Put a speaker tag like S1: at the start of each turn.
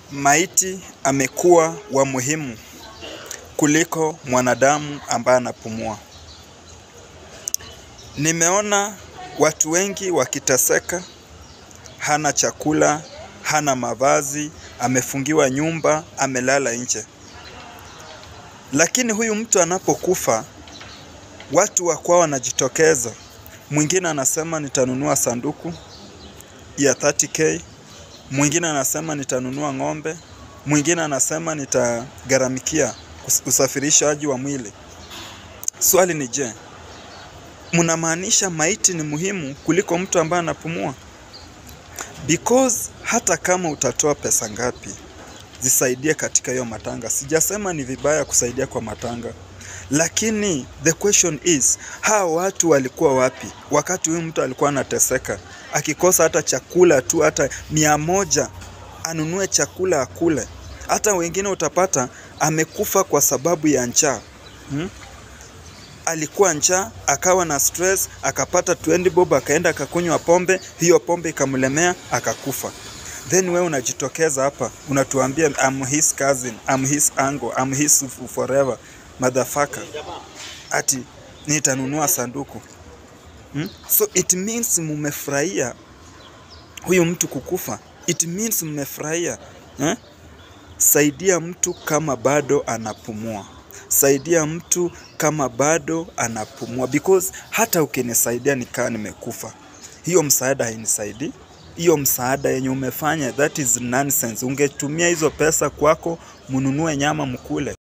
S1: Maiti amekuwa wa muhimu kuliko mwanadamu ambaye anapumua. Nimeona watu wengi wakiteseka, hana chakula, hana mavazi, amefungiwa nyumba, amelala nje. Lakini huyu mtu anapokufa, watu wa kwao wanajitokeza. Mwingine anasema nitanunua sanduku ya 30k, mwingine anasema nitanunua ng'ombe, mwingine anasema nitagharamikia usafirishaji wa mwili. Swali ni je, mnamaanisha maiti ni muhimu kuliko mtu ambaye anapumua? Because hata kama utatoa pesa ngapi zisaidie katika hiyo matanga. Sijasema ni vibaya kusaidia kwa matanga, lakini the question is hawa watu walikuwa wapi wakati huyu mtu alikuwa anateseka, akikosa hata chakula tu, hata mia moja anunue chakula akule. Hata wengine utapata amekufa kwa sababu ya njaa hmm? Alikuwa njaa akawa na stress, akapata 20 bob, akaenda akakunywa pombe, hiyo pombe ikamlemea akakufa. Then we unajitokeza hapa unatuambia I'm his cousin, I'm his uncle, I'm his forever motherfucker, ati nitanunua sanduku hmm? So it means mumefurahia huyu mtu kukufa, it means mmefurahia eh? Saidia mtu kama bado anapumua, saidia mtu kama bado anapumua, because hata ukinisaidia nikaa nimekufa, hiyo msaada hainisaidii. Hiyo msaada yenye umefanya, that is nonsense. Ungetumia hizo pesa kwako, mununue nyama mkule.